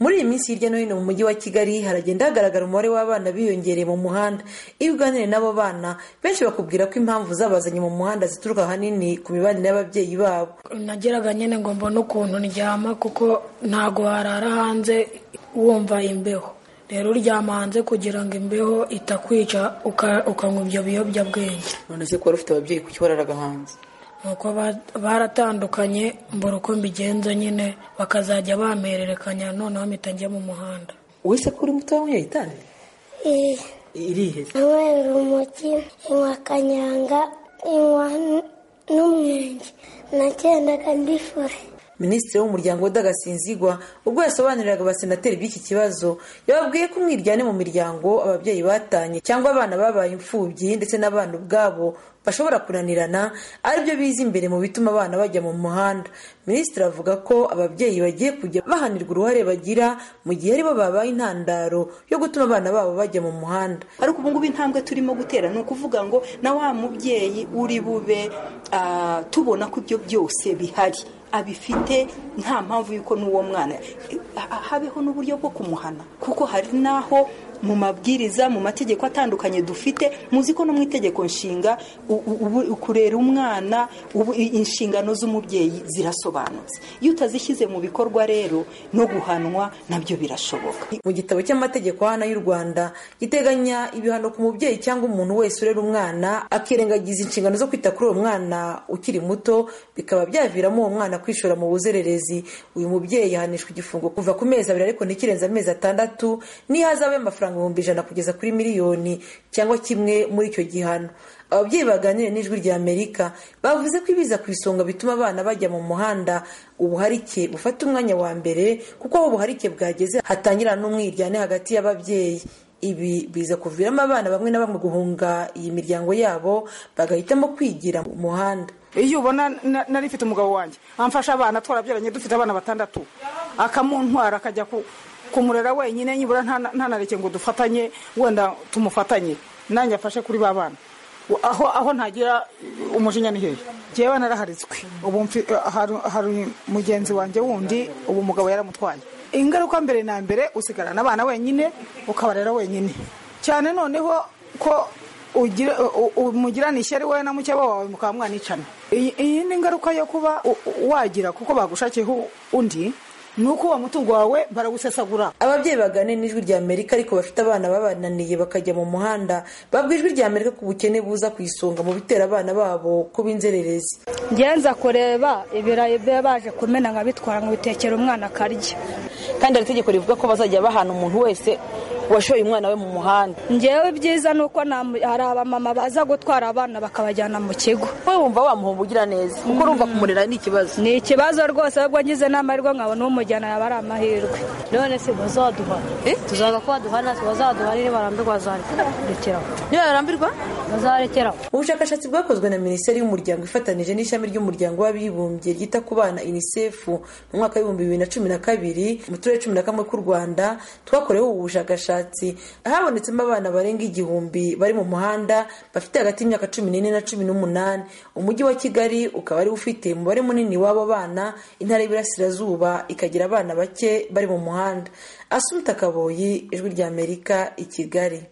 muri iyi minsi hirya no hino mu mujyi wa kigali haragenda hagaragara umubare w'abana biyongereye mu muhanda iyo uganiriye n'abo bana benshi bakubwira ko impamvu zabazanye mu muhanda zituruka ahanini ku mibanire y'ababyeyi babo nageraga nyine ngo mbone ukuntu ndyama kuko ntago warara hanze wumva imbeho rero uryama hanze kugira ngo imbeho itakwica ukanywa ibyo biyobyabwenge none se kuba ufite ababyeyi kuki wararaga hanze nuko baratandukanye mbura uko mbigenza nyine bakazajya bampererekanya noneho mpita njya mu muhanda wese ko uri muto wanyweye itabi irihe inywa urumogi inywa kanyanga inywa n'umwenge nagendaga ndifure minisitiri w'umuryango w'udagasinzigwa ubwo yasobanuriraga abasenateri b'iki kibazo yababwiye ko umwiryane mu miryango ababyeyi batanye cyangwa abana babaye imfubyi ndetse n'abana ubwabo bashobora kunanirana aribyo biza imbere mu bituma abana bajya mu muhanda minisitiri avuga ko ababyeyi bagiye kujya bahanirwa uruhare bagira mu gihe aribo babaye intandaro yo gutuma abana babo bajya mu muhanda ariko ubu ngubu intambwe turimo gutera ni ukuvuga ngo na wa mubyeyi uri bube tubona ko ibyo byose bihari abifite nta mpamvu y'uko n'uwo mwana habeho n'uburyo bwo kumuhana kuko hari n'aho mu mabwiriza mu mategeko atandukanye dufite muzi ko no mu itegeko nshinga kurera umwana inshingano z'umubyeyi zirasobanutse iyo utazishyize mu bikorwa rero no guhanwa nabyo birashoboka mu gitabo cy'amategeko hano y'u rwanda giteganya ibihano ku mubyeyi cyangwa umuntu wese urera umwana akirengagiza inshingano zo kwita kuri uwo mwana ukiri muto bikaba byaviramo uwo mwana kwishora mu buzererezi uyu mubyeyi yahanishwa igifungo kuva ku mezi abiri ariko ntikirenze amezi atandatu niyo hazabaho amafaranga ibihumbi ijana kugeza kuri miliyoni cyangwa kimwe muri icyo gihano ababyeyi baganire n'ijwi rya amerika bavuze ko ibiza ku isonga bituma abana bajya mu muhanda ubuharike bufata umwanya wa mbere kuko aho ubuharike bwageze hatangira n'umwiryane hagati y'ababyeyi ibi biza kuviramo abana bamwe na bamwe guhunga iyi miryango yabo bagahitamo kwigira mu muhanda iyo ubona nari mfite umugabo wanjye amfasha abana twarabyaranye dufite abana batandatu akamuntwara akajya ku kumurera wenyine nibura ntanareke ngo dufatanye wenda tumufatanye nanjye afashe kuri ba bana aho aho ntagira umujinya ni hehe ngewe naraharitswe ubu hari mugenzi wanjye wundi ubu umugabo yaramutwaye ingaruka mbere na mbere usigarana abana wenyine ukabarera wenyine cyane noneho ko umugirana ishyari wowe na mukeba wawe mukaba mwanicana iyi ni ingaruka yo kuba wagira kuko bagushakiyeho undi ni uko uwo mutungo wawe barawusesagura ababyeyi baganira n'ijwi rya amerika ariko bafite abana babananiye bakajya mu muhanda babwa ijwi rya amerika ku bukene buza ku isonga mu bitera abana babo kuba inzererezi ngenza kureba ibirayi biba baje kumena nka bitwara ngo bitekere umwana akarya kandi hari itegeko rivuga ko bazajya bahana umuntu wese washoye umwana we mu muhanda ngewe ibyiza ni uko hari abamama baza gutwara abana bakabajyana mu kigo wowe wumva wamuhomba ugira neza kuko urumva kumurera ni ikibazo ni ikibazo rwose ahubwo ngize n'amahirwe nkabona umujyana yaba ari amahirwe none se bazaduhana tuzaga ko baduhana bazaduhanire barambirwa bazarekeraho niba barambirwa bazarekeraho ubushakashatsi bwakozwe na minisiteri y'umuryango ifatanije n'ishami ry'umuryango w'abibumbye ryita ku bana unicef mu mwaka w'ibihumbi bibiri na cumi na kabiri mu turere cumi na kamwe k'u rwanda twakoreweho ubu bushakashatsi habonetsemo abana barenga igihumbi bari mu muhanda bafite hagati y'imyaka cumi n'ine na cumi n'umunani umujyi wa kigali ukaba ari ufite umubare munini w'abo bana intara y'Iburasirazuba ikagira abana bake bari mu muhanda asumita kaboyi ijwi ry'amerika i kigali